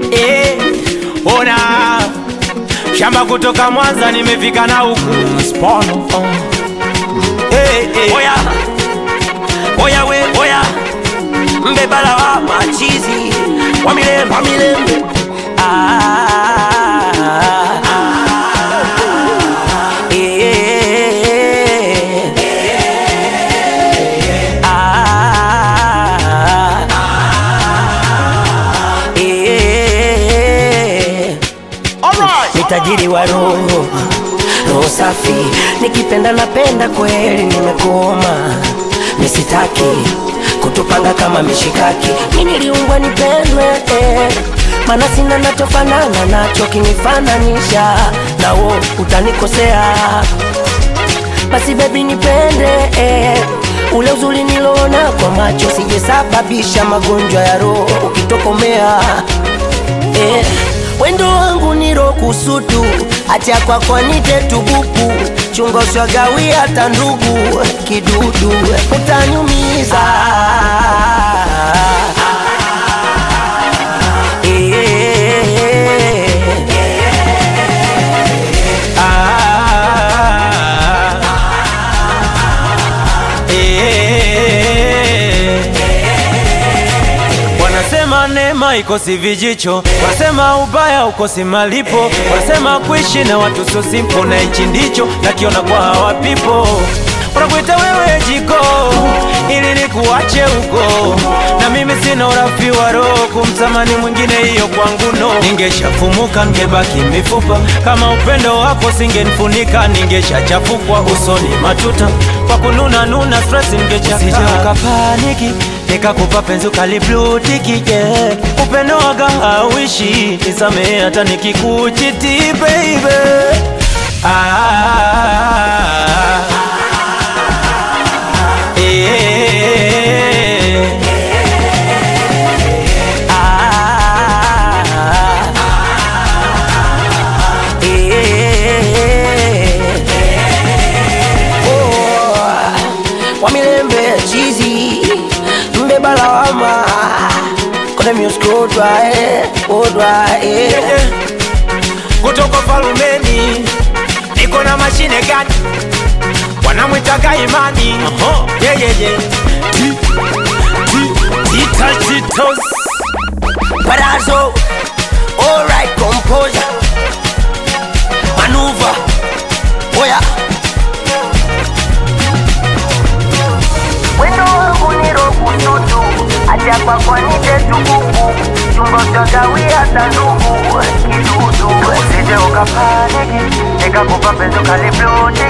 eh, ona shamba kutoka Mwanza nimefika na huku Spono, oh. eh, eh. Oya, oya we, oya mbebala wa machizi wa milembe, wa milembe. Ah, eh, ah, eh. Ni tajiri wa roho, roho safi, nikipenda napenda kweli, nimekoma nisitaki kutupanga kama mishikaki. Mimi niliumbwa nipendwe, eh, maana sina nachofanana nacho, kinifananisha na wo utanikosea. Basi baby nipende, eh, ule uzuri niloona kwa macho, sijesababisha magonjwa ya roho ukitokomea eh, wendo wangu niro kusutu acha kwako nite tubuku chungo swagawi hata ndugu kidudu utanyumiza Eh, Ah, eh. Wanasema neema ikosi vijicho, wanasema ubaya ukosi malipo, wanasema kuishi na watu sio simple, na hichi ndicho nakiona kwa hawa people. Wanakuita wewe jiko ili nikuache huko, na mimi sina urafi wa roho kumtamani mwingine, hiyo kwangu no. Ningeshafumuka ningebaki mifupa, kama upendo wako singenifunika, ningeshachafukwa usoni matuta kwa kununa nuna stress ningechakaa. Usije ukapaniki nikakupa penzi ukaliblutiki yeah. Upendo waga hauishi, nisamehe hata nikikuchiti baby ah, eh, ah, eh. Oh, wa milembe chizi mbeba lawama kone music odwa eh, odwa eh. eh. kutoka falumeni niko na mashine gani wanamwitaga imani yeah, yeah, yeah. Ti- ti- tita titos Palazzo, alright, composure, maneuver, oya. Wendo wangu ni roho tutu, acha kwa kwa nite tukuku, chungo chagawi hata ndugu, kidudu. Usije ukapaniki, nikakupa penzi ukalibloti